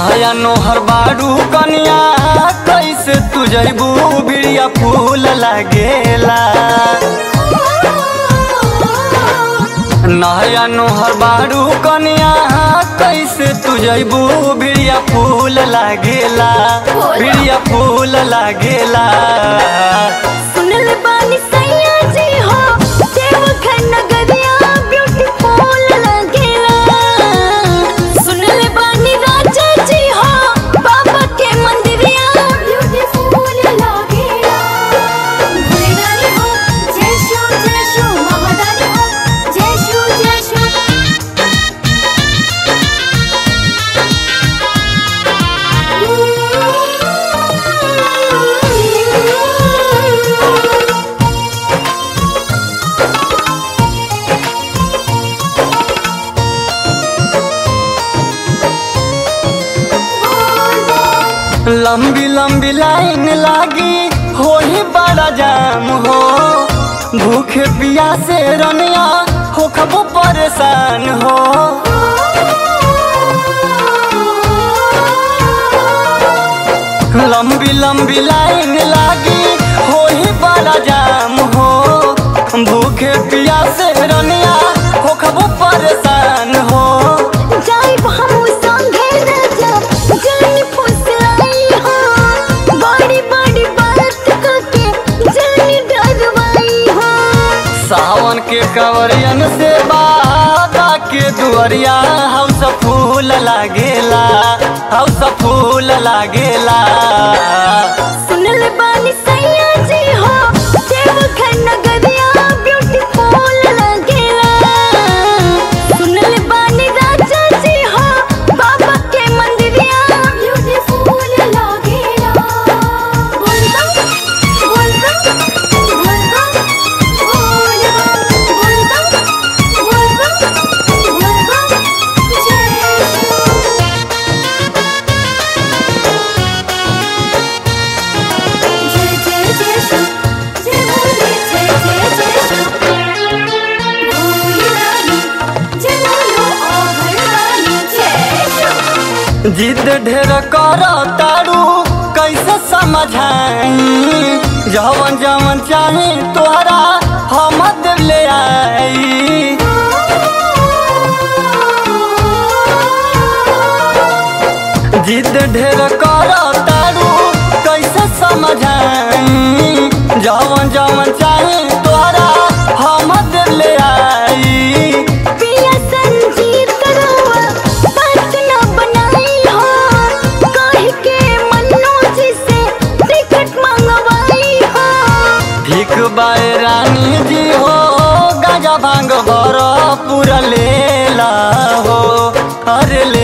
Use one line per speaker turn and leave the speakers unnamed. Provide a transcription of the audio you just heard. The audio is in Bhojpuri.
नया नोहर बाड़ू कनिया कैसे तू जैबू बिड़िया फूल लागेला नया नोहर बाड़ू कनिया कैसे तू जैबू बिड़िया फूल लागेला बिड़िया फूल लागेला
सुनल बानी सैया जी हो देवघर नगरिया ब्यूटीफुल लगेला सुनल बानी राजा जी हो बाबा के मंदिरिया ब्यूटीफुल लगेला भोलेदानी हो जय शिव जय शिव महादानी हो जय शिव जय शिव
लंबी लंबी लाइन लागी हो ही बड़ा जाम हो भूखे प्यासे रनिया हो खबो परेशान हो लंबी लंबी लाइन लागी हो ही बड़ा जाम हो भूखे प्यासे रनिया हो खबो परेशान हो
जाई हम संगे राजा जानी फुसलाई हो बड़ी बड़ी बात करके जानी डरवाई हो
सावन के कवरियन से बाबा के दुआरिया हाउस फूल लागेला हाउस फूल लागेला
सुनल बानी सैया जी हो देवघर नगरिया ब्यूटीफुल लगेला सुनल बानी राजा जी हो बाबा के मंदिरिया ब्यूटीफुल लगेला बोल बम बोल बम बोल बम बोल बम बोल बम बोल बम बोल बम जय शिव जय जय जय शिव जय भोले जय जय जय शिव भोले रानी जय बोलो ओ भगवानी जय शिव
जिद ढेर कर तारू कैसे समझाई जवन जवन चाहे तोहरा हम ले आई जिद ढेर कर तारू कैसे समझाई जवन जवन चाहे तोहरा हम ले आई
पिया संजीत करोवा बात न बनाई हो काहे के मनोज से टिकट मंगवाई हो
ठीक बाय रानी जी हो गाजा भांग भर पूरा लेला हो अरे ले